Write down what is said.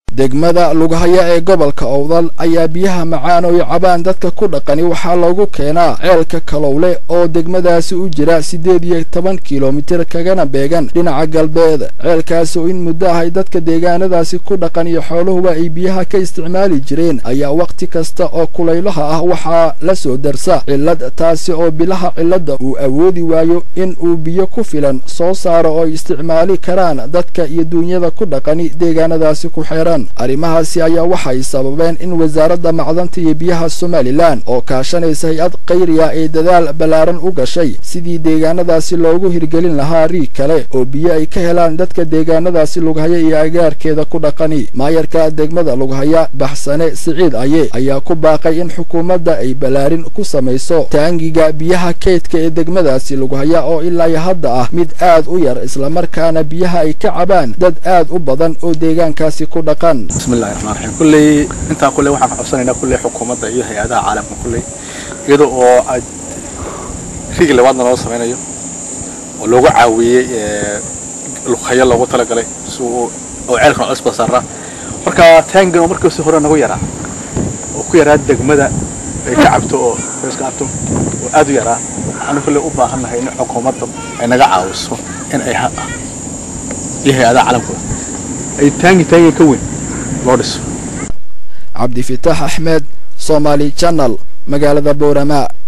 degmada lughaya ee gobolka owdal ayaa biyaha macaan oo cabaan dadka ku dhaqani waxaa loogu keenaa ceelka kalowle oo degmadaasi u jira siddeed iyo toban kilomitir kagana beegan dhinaca galbeed ceelkaasi oo in muddo ahay dadka deegaanadaasi ku dhaqan iyo xooluhuba ay biyaha ka isticmaali jireen ayaa wakhti kasta oo kulaylaha ah waxaa la soo darsa cillad taasi oo bilaha cilladda uu awoodi waayo in uu biyo ku filan soo saaro oo ay isticmaali karaan dadka iyo duunyada ku dhaqani deegaanadaasi ku xeeran arrimahaasi ayaa waxay sababeen in wasaaradda macdanta iyo biyaha somalilan oo kaashanaysa hay-ad khayriya ee dadaal ballaaran u gashay sidii deegaanadaasi loogu hirgelin lahaa riig kale oo biyo ay ka helaan dadka deegaanadaasi lughaya iyo agaarkeeda ku dhaqani maayarka degmada lughaya baxsane siciid aye ayaa ku baaqay in xukuumadda ay ballaarin ku samayso taangiga biyaha keydka ee degmadaasi lughaya oo ilaa hadda ah mid aad u yar islamarkaana biyaha ay ka cabaan dad aad u badan oo deegaankaasi ku dhaqan bismillahi raxmaan raxiim kulley intaa kulley waxaan ka codsanaynaa kulley xukuumadda iyo hay-adaha caalamka kulley iyada oo aad rigi labaadna loo samaynayo oo loogu caawiyey luqhayo loogu talagalay si uu oo ceelkan cusba saaraa marka taangan oo markiisi hore nagu yaraa oo ku yaraa degmada ay ka cabto oo iska cabto oo aad u yaraa waxaanu kulley u baahannahay in xukuumadda ay naga caawiso in ay iyo hay-adaha caalamka ay taangi taangi ka weyn loo dhiso cabdifitaax axmed somaali janal magaalada boorama